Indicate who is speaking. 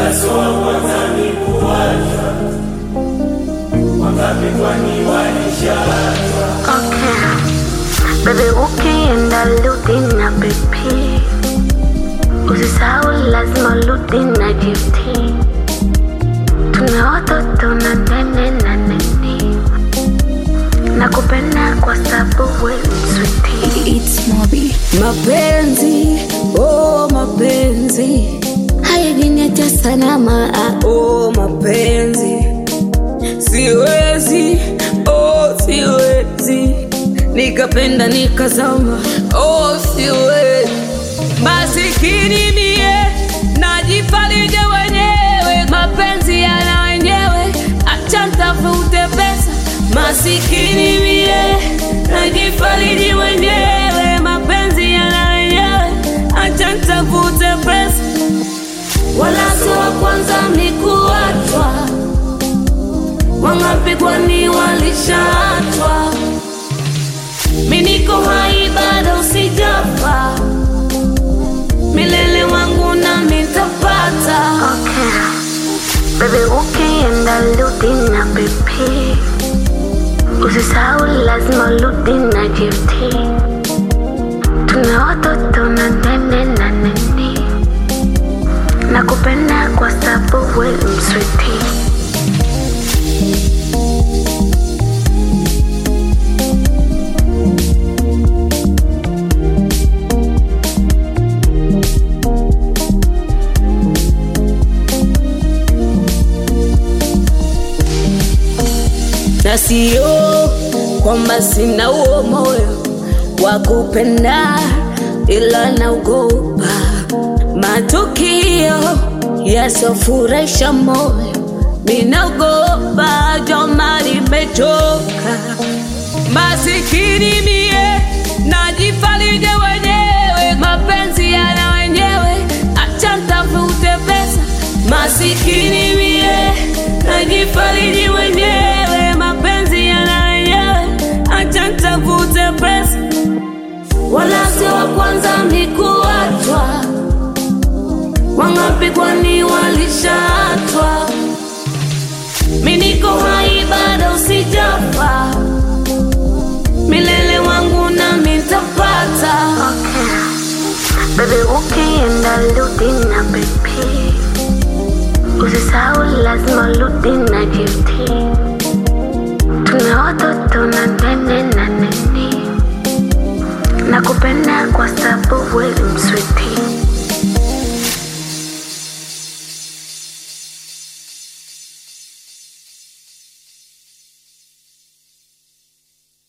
Speaker 1: wala sio wa kwanza ni kuachwa. Wangapi kwani walishaachwa?
Speaker 2: Okay. Baby ukienda rudi na BP Usisahau lazima rudi na GT Tuna watoto na nene na nini Nakupenda kwa sababu we mswiti
Speaker 3: It's Mobi. Mapenzi, oh mapenzi hayajiniacha salama. ah, Oh mapenzi, siwezi, oh siwezi nikapenda nikazama, oh siwezi. Masikini mie najifarije wenyewe, mapenzi yana wenyewe, acha ntafute pesa. Masikini mie najifariji wenyewe, mapenzi yana wenyewe, acha ntafute pesa. Wala sio wa kwanza ni kuachwa, wangapi kwani walishaachwa? Mi niko hai bado sijafa, milele wangu na nitapata.
Speaker 2: Okay. Baby ukienda rudi na BP Usisahau lazima rudi na GT Tuna watoto na nene na nini Nakupenda kwa sababu we mswiti
Speaker 3: na sio kwamba sina huo moyo wa kupenda, ila naogopa matukio yasofurahisha moyo. Minaogopa joma, nimechoka masikini mie, najifarije wenyewe, mapenzi yana wenyewe, acha ntafute pesa. Masikini mie, najifariji wenyewe, mapenzi yana wenyewe, acha ntafute pesa. Wala sio wa kwanza ni kuachwa, wangapi kwani walishaachwa? Mi niko hai bado sijafa, milele wangu nami nitapata.
Speaker 2: Okay. Baby ukienda rudi na BP Usisahau lazima rudi na GT Tuna watoto na nene na nini Nakupenda kwa sababu we mswiti